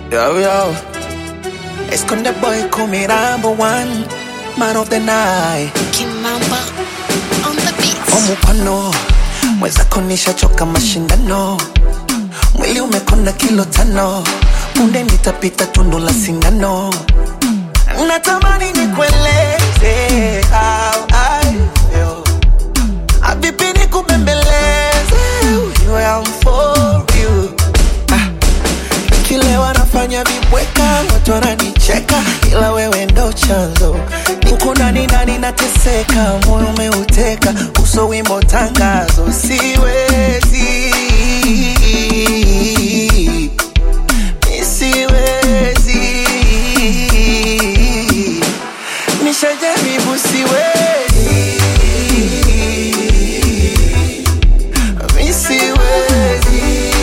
Yo, yo. Esconde boy, call me number one. Man of the night. Kimamba on the beat. Omupano. Mwenzako nishachoka mashindano. Mwili umekonda kilo tano. Punde nitapita tundu la sindano. Natamani nikueleze how I feel. Avipi nikubembeleze. You am for you. Ah. Kile wanafanya vibweka, watu wananicheka, ila wewe ndo chanzo. Huku ndani ndani nateseka, moyo umeuteka, uso wimbo tangazo, siwezi Mi siwezi nishajaribu, siwezi Mi siwezi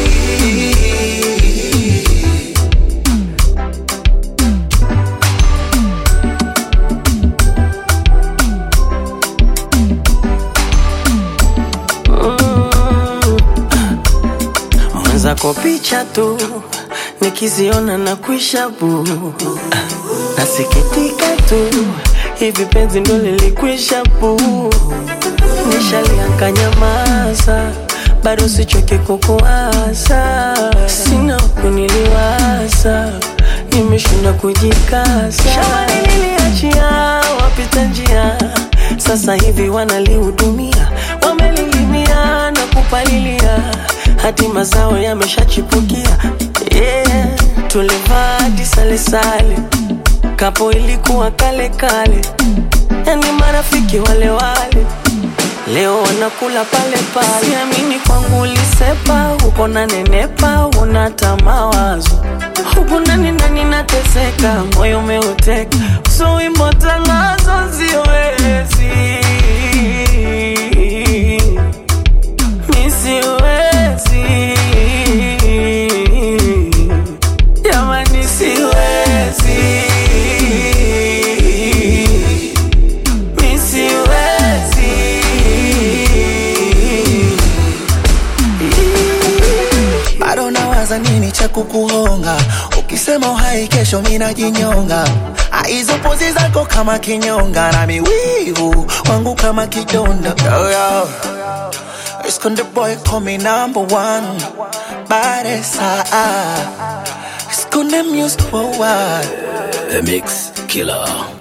mwenzako picha tu nikiziona na kuisha bu nasikitika tu hivi penzi ndo lilikwisha bu nishalianka nyamaza bado sichoke kukuasa sina kuniliwaza nimeshinda kujikasa shamba niliachia wapita njia sasa hivi wanalihudumia wamelilimia na kupalilia hadi mazao yameshachipukia yeah. tulivaa hadi salesale kapo ilikuwa kale kale yani marafiki wale wale leo wanakula pale pale siamini kwangu ulisepa uko na nenepa unata mawazo huku ndani ndani nateseka moyo umeuteka so wimbo tangazo siwezi mi siwezi jamani siwezi mi siwezi bado nawaza nini cha kukuhonga ukisema uhai kesho minajinyonga hizo pozi zako kama kinyonga na miwivu wangu kama kidonda yo, yo. Esconde boy call me number one Baresa Esconde music for what The Mix Killer.